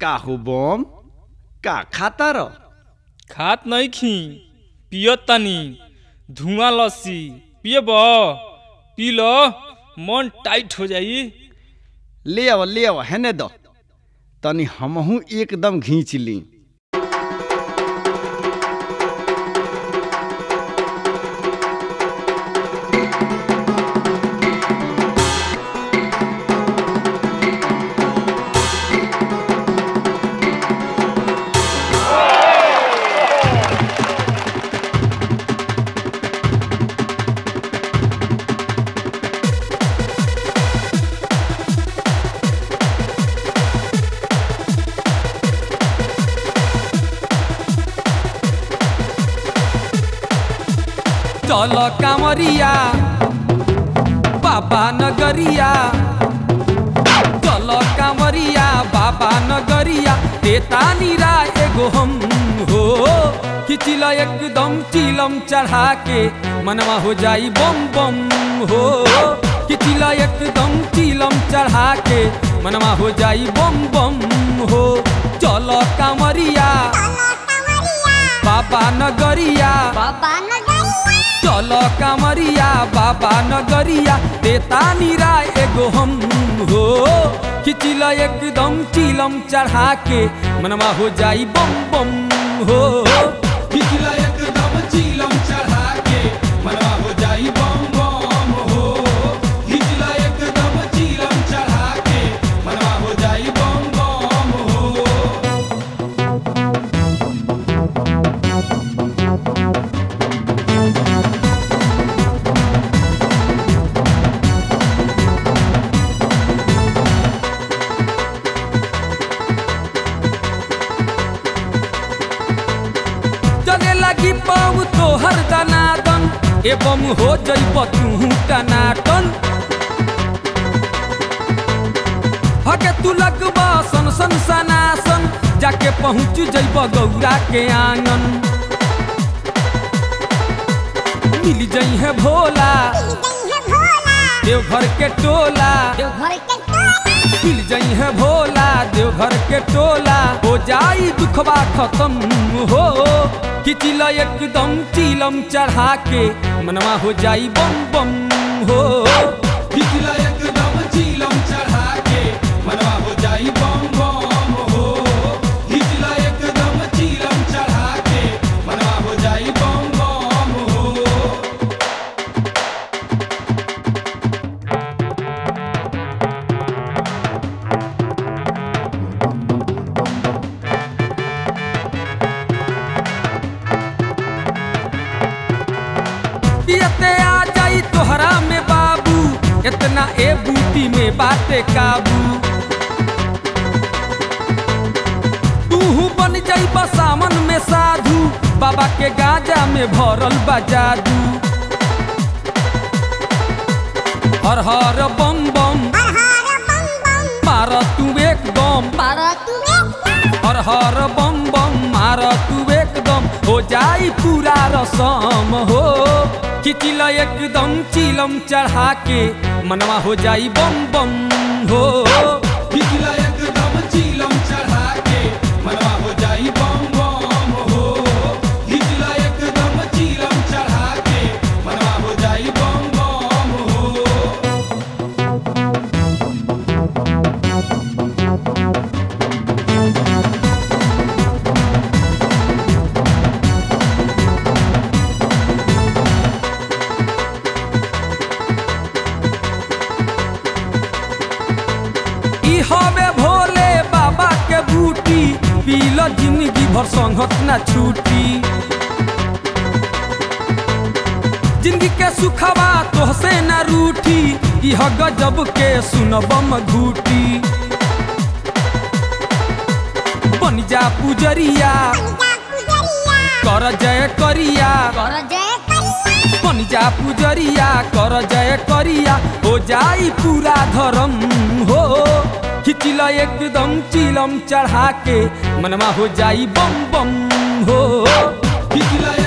का हो बम का खाता र खात नहीं खी पियत तनी धुआं लस्सी पियब पी लो मन टाइट हो जाई ले आव ले आव हेने द तनी हमहू एकदम घींच ली चल कामरिया बाबा नगरिया चल कामरिया बाबा नगरिया देता निरा एगो हम हो खिचिल एकदम चिलम चढ़ा के मनवा हो जाई बम बम हो खिचिल एकदम चिलम चढ़ा के मनवा हो जाई बम बम हो चल कामरिया बाबा नगरिया चल कामरिया बाबा नगरिया देता निरा एगो हम हो खिचिल एकदम चिलम चढ़ा के मनवा हो जाई बम बम हो खिचिल एकदम चिलम चढ़ा के मनवा हो जाई बम बम हो खिचिल एकदम चिलम चढ़ा के मनवा हो जाई बम बम हो चले लगी पाऊ तोहर दनादन एवं हो जइब तू टनाटन हके तू लगबा सन सन सनासन जाके पहुँच जइब गौरा के आंगन मिल जई है भोला देवघर के टोला मिल जई है भोला देवघर के टोला हो जाई दुखबा खत्म हो किचिल एकदम चिलम चढ़ा के मनवा हो जाई बम बम हो किचिल एकदम चिलम चढ़ा के मनवा हो जाई बम बम हो किचिल एकदम चिलम चढ़ा के मनवा हो जाई बम बम हो पियते आ जाई तोहरा में बाबू इतना ए बूटी में बाटे काबू तूहू बन जाई सामन में साधु बाबा के गाजा में भरल बा जादू हर हर बम बम मार तू एकदम हर हर बम बम मार तू एकदम हो जाई पूरा रसम हो खिचिल एकदम चिलम चढ़ा के मनवा हो जाई बम बम हो खिचिल एकदम चिलम चढ़ा के मनवा हो जाई बम बम हो खिचिल एकदम चिलम चढ़ा के मनवा हो जाई बम बम हो ई हवे भोले बाबा के बूटी पील जिंदगी भर संगत ना छूटी जिंदगी के सुखवा तोहसे ना रूठी इह गजब के सुनबम घूटी बन जा पुजरिया कर जय करिया बन जा पुजरिया कर जय करिया हो जाई पूरा धर्म हो खिचिल एकदम चिलम चढ़ा के मनवा हो जाई बम बम हो खिचिल